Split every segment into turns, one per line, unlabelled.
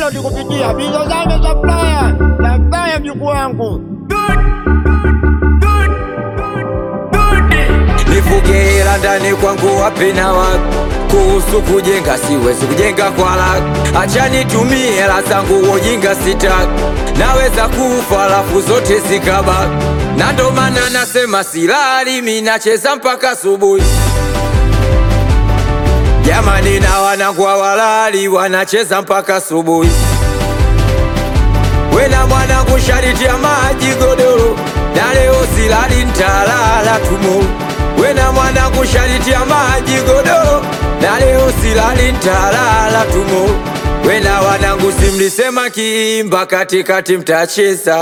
download kupitia Bizozame Supplier. Supplier mjukuu wangu.
nifuge hela ndani kwangu wapi na wapi kuhusu kujenga siwezi kujenga kwa laki acha nitumie hela zangu ujinga sitaki naweza kufa alafu zote zikabaki na ndo maana nasema silali mi nacheza mpaka asubuhi jamani na wanangu walali wanacheza mpaka asubuhi wena mwanangu shariti ya maji godoro na leo silali ntalala tumo wena mwanangu shariti ya maji godoro na leo silali ntalala tumo wena wanangu simlisema kiimba katikati mtacheza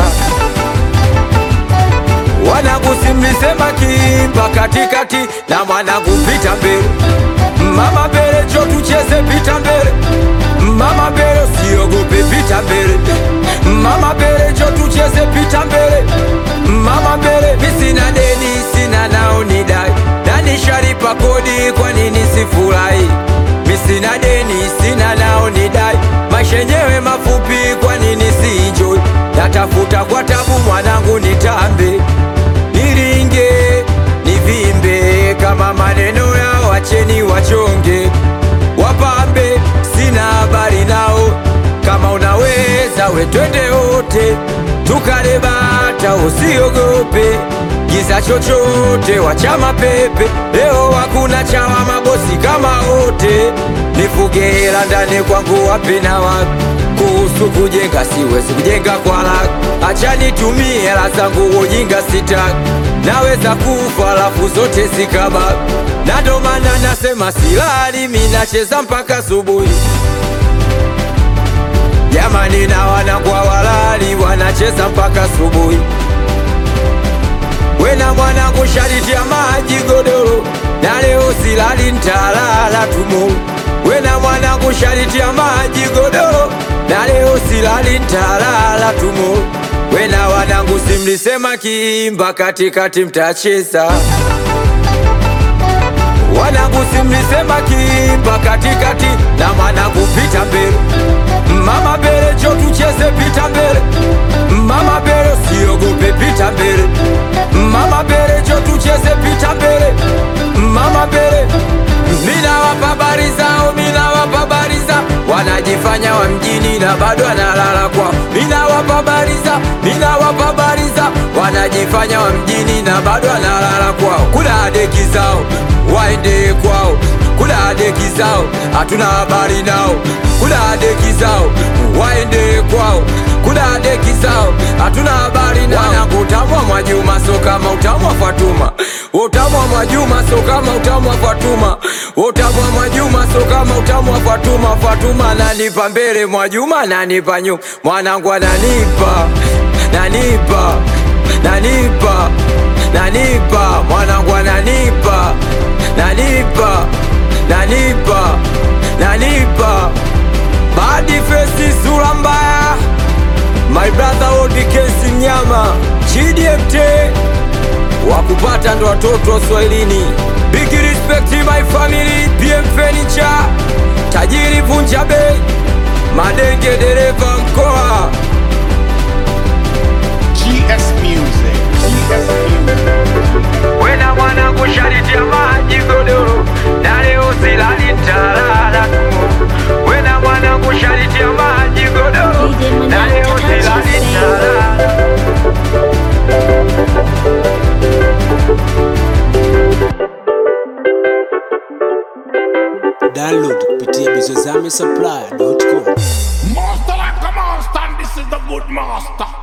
wanangu simlisema kiimba katikati na mwanangu pita mbele mama mbele cho tucheze pita mbele mama mbele usiogope pita mbele mama mbele cho tucheze pita mbele mama mbele mi sina deni sina nao ni dai nani sharipa kodi kwa nini sifurahi mi sina deni sina nao ni dai maisha yenyewe mafupi kwa nini si enjoy natafuta kwa tabu mwanangu nitambe niringe nivimbe kama maneno yao wacheni wachonge wapambe sina habari nao kama unaweza we twende wote tukale bata usiogope giza chochote wachama pepe leo hakuna chawa mabosi kama wote nifuge hela ndani kwangu wapi na wapi kuhusu kujenga siwezi kujenga kwa laki acha nitumie hela zangu ujinga sitaki naweza kufa alafu zote zikabaki na ndo maana nasema silali mi nacheza mpaka asubuhi jamani na wanangu walali wanacheza mpaka asubuhi wena mwanangu shariti ya maji godoro na leo silali ntalala tumo wena mwanangu shariti ya maji godoro na leo silali ntalala tumo wena wanangu simlisema kiimba katikati mtacheza wanangu simlisema kiimba katikati na mwanangu pita mbele mama mbele cho tucheze pita mbele mama mbele usiogope pita mbele mama mbele cho tucheze pita mbele mama mbele mina wapa habari zao mina wapa habari zao wanajifanya wa mjini na bado analala kwao mina wapa habari zao mina wapa habari zao wanajifanya wa mjini na bado analala kwao kula deki zao waende kwao kula deki zao hatuna habari nao kula deki zao waende kwao kula deki zao hatuna habari nao wanangu utamwa Mwajuma so kama utamwa Fatuma utamwa Mwajuma so kama utamwa Fatuma utamwa Mwajuma so kama utamwa Fatuma Fatuma nanipa mbele Mwajuma nanipa nyuma mwanangu ananipa nanipa nanipa nanipa mwanangu ananipa nanipa nanipa nanipa badi fesi sura mbaya my brother old kesi mnyama GDMT wakupata ndo watoto wa Swahilini big respect my family PM Furniture tajiri vunja bei madenge dereva mkoa
GS Music. GS Music.
wena mwanangu shariti ya maji godoro na leo silali ntalala tu wena mwanangu shariti ya maji godoro
DJ
na leo
Manata, touch
silali
your
ntalala
download kupitia bizozame supply.com
Master like a monster, and this is the good master.